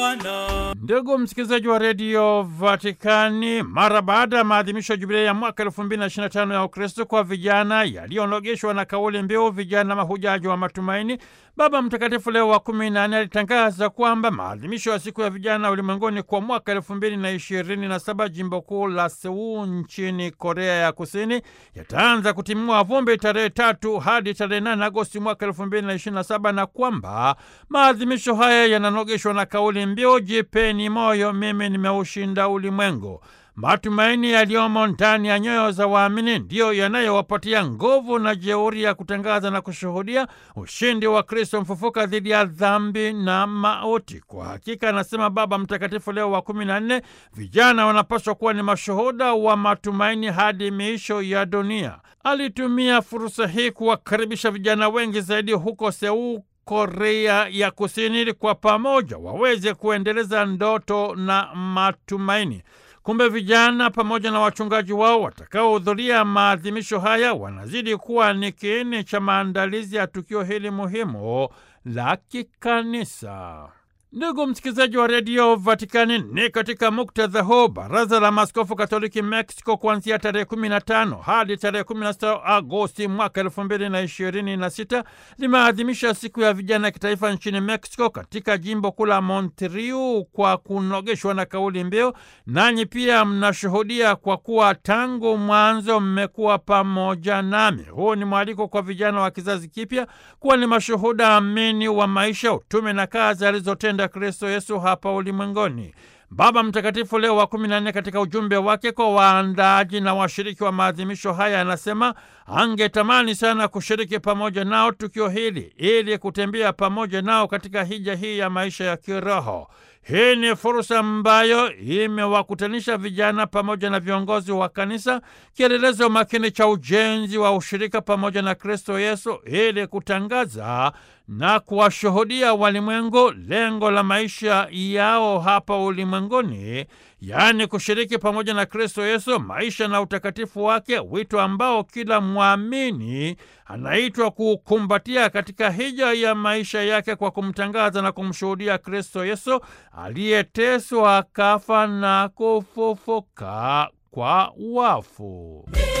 Ndugu msikilizaji wa redio Vatikani, mara baada ya maadhimisho ya jubilei ya mwaka elfu mbili na ishirini na tano ya Ukristo kwa vijana yaliyonogeshwa na kauli mbiu vijana mahujaji wa matumaini, Baba Mtakatifu Leo wa kumi na nne alitangaza kwamba maadhimisho ya siku ya vijana ulimwenguni kwa mwaka elfu mbili na ishirini na saba jimbo kuu la Seul nchini Korea ya Kusini yataanza kutimua vumbi tarehe tatu hadi tarehe nane Agosti mwaka elfu mbili na ishirini na saba na kwamba maadhimisho haya yananogeshwa na kauli mbiu jipeni moyo, mimi nimeushinda ulimwengu. Matumaini yaliyomo ndani ya nyoyo za waamini ndiyo yanayowapatia nguvu na jeuri ya kutangaza na kushuhudia ushindi wa Kristo mfufuka dhidi ya dhambi na mauti. Kwa hakika, anasema Baba Mtakatifu Leo wa kumi na nne, vijana wanapaswa kuwa ni mashuhuda wa matumaini hadi miisho ya dunia. Alitumia fursa hii kuwakaribisha vijana wengi zaidi huko Seul Korea ya Kusini ili kwa pamoja waweze kuendeleza ndoto na matumaini. Kumbe vijana pamoja na wachungaji wao watakaohudhuria maadhimisho haya wanazidi kuwa ni kiini cha maandalizi ya tukio hili muhimu la kikanisa. Ndugu msikilizaji wa redio Vatikani, ni katika muktadha huu baraza la maaskofu katoliki Mexico kuanzia tarehe 15 hadi tarehe 16 Agosti mwaka 2026 limeadhimisha siku ya vijana ya kitaifa nchini Mexico katika jimbo kuu la Monterrey kwa kunogeshwa na kauli mbiu, nanyi pia mnashuhudia kwa kuwa tangu mwanzo mmekuwa pamoja nami. Huu ni mwaliko kwa vijana wa kizazi kipya kuwa ni mashuhuda amini wa maisha, utume na kazi alizotenda Kristo Yesu hapa ulimwenguni. Baba Mtakatifu Leo wa kumi na nne katika ujumbe wake kwa waandaaji na washiriki wa maadhimisho haya anasema angetamani sana kushiriki pamoja nao tukio hili ili kutembea pamoja nao katika hija hii ya maisha ya kiroho. Hii ni fursa ambayo imewakutanisha vijana pamoja na viongozi wa kanisa, kielelezo makini cha ujenzi wa ushirika pamoja na Kristo Yesu ili kutangaza na kuwashuhudia walimwengu lengo la maisha yao hapa ulimwenguni, yaani kushiriki pamoja na Kristo Yesu maisha na utakatifu wake, wito ambao kila mwamini anaitwa kukumbatia katika hija ya maisha yake kwa kumtangaza na kumshuhudia Kristo Yesu aliyeteswa, akafa na kufufuka kwa wafu.